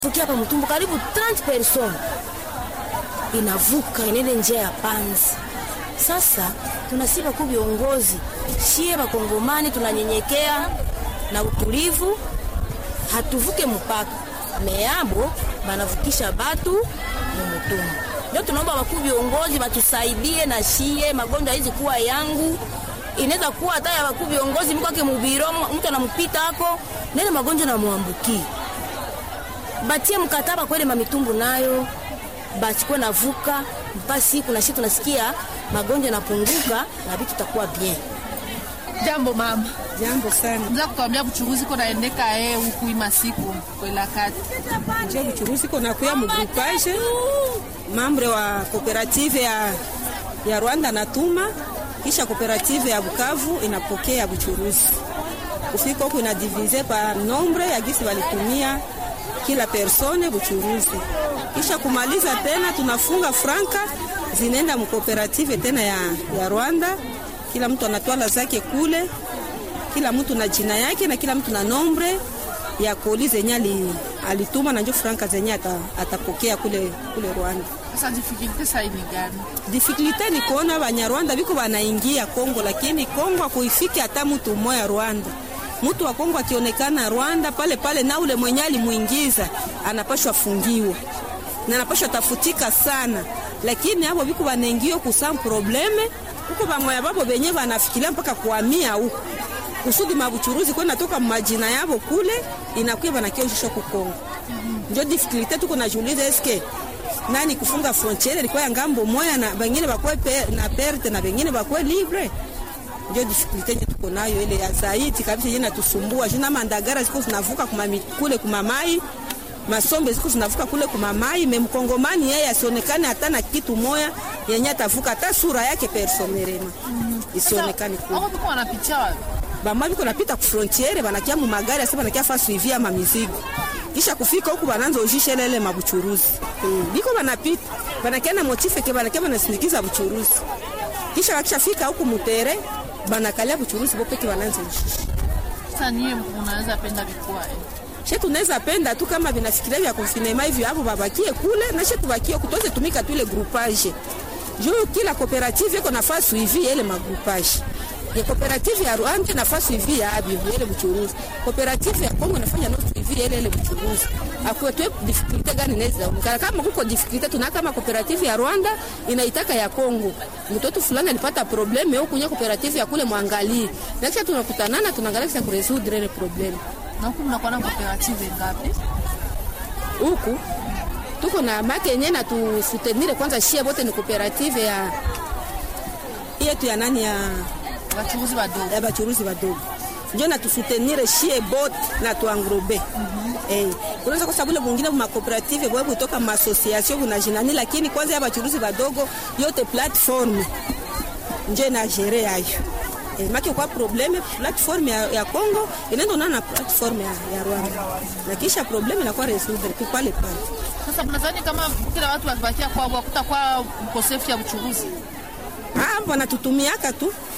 Tukia hapa Mtumbo karibu 30 person inavuka inaende njia ya Panzi. Sasa tunasiba ku viongozi shie bakongomani tunanyenyekea na utulivu, hatuvuke mpaka meabo banavukisha batu mumutumba. Ndio tunaomba wakuu viongozi batusaidie na shie magonjwa hizi kuwa yangu inaweza kuwa hata ya wakuu viongozi mko ake mubiro mtu anampita hako nene magonjwa na muambuki batie mkataba kwele mamitumbu nayo bachukue navuka mpaka siku na shi tunasikia magonjwa yanapunguka na vitu tutakuwa bien. Jambo mama. Jambo sana. Mza kutuambia buchuruzi ko naendeka eh huku ima siku kwela kati. Je, buchuruzi ko nakuya mu groupage mambre wa cooperative ya, ya Rwanda natuma kisha cooperative ya Bukavu inapokea buchuruzi kufika huku ina divise pa nombre ya gisi walitumia kila persone buchuruzi, kisha kumaliza tena tunafunga franka zinaenda mkooperative tena ya, ya Rwanda. Kila mtu anatwala zake kule, kila mtu na jina yake na kila mtu na nombre ya koli zenye alituma na njo franka zenye atapokea kule, kule Rwanda. Sasa difficulty sasa ni gani? Difficulty ni kuona Banyarwanda biko banaingia Kongo, lakini Kongo akuifiki hata mtu mmoja Rwanda mtu wa Kongo akionekana Rwanda pale pale, na ule mwenye alimuingiza anapashwa fungiwa na anapashwa tafutika sana, lakini hapo biko banaingio kusam probleme huko bamoya babo benye banafikiria mpaka kuhamia huko kusudi mabuchuruzi kwa natoka majina yabo kule inakuwa banakioshisha ku Kongo. Ndio difficulty tuko najiuliza, eske nani kufunga frontiere ilikuwa ngambo moya na bengine bakwe na perte na bengine bakwe libre ndio difficulty yetu tuko nayo ile ya zaidi kabisa, yeye natusumbua jina mandagara ziko zinavuka kumami, kule kumamai masombe ziko zinavuka kule kumamai memkongomani yeye asionekane hata na kitu moya yenye atavuka hata sura yake personerema mm -hmm. isionekane kule. Hao biko wanapitia wapi? Bama biko napita ku frontiere banakia mu magari asa banakia fa suivi ama mizigo kisha kufika huku bananza ujishe lele mabuchuruzi mm. biko banapita banakia na motife ke banakia banasindikiza buchuruzi kisha wakishafika huku mutere banakalia buchuruzi bopeke bananza ushishi. Sasa nyie mnaweza penda vikua eh. She tunaweza penda tu kama vinafikiria vya konfinema hivi hapo babakie kule na she tubakie kutoze tumika tu ile groupage. Juu kila cooperative iko nafasi hivi ile magroupage. Ya cooperative ya Rwanda nafasi hivi ya abi ile buchuruzi. Cooperative ya Kongo nafanya nusu hivi ile ile buchuruzi. Akwetwe difficulty gani inaweza onekana kama kuko difficulty tuna kama cooperative ya Rwanda inaitaka ya Kongo. Mtoto fulani alipata probleme huko kwenye cooperative ya kule mwangalie. Na kisha tunakutanana tunaangalia kisha kuresoudre ile probleme. Na huku mnakuwa na cooperative ngapi? Huku tuko na make yenye na tusutenire kwanza, shia bote ni cooperative ya yetu ya nani ya Wachuruzi wadogo. ya bachuruzi badogo njo na tusutenire shie bote na tuangrobe mm -hmm. Eh, unaweza kwa sababu ile mwingine ma cooperative bwa kutoka ma association kuna jinani, lakini kwanza ya bachuruzi badogo yote platform nje na gere yayo eh, maki kwa probleme platform ya, ya Congo inaenda na platform ya, ya Rwanda na kisha probleme inakuwa resoudre tu pale pale. Sasa mnadhani kama kila watu wakibakia kwao kutakuwa mkosefu ya uchuruzi? Ah, wanatutumiaka tu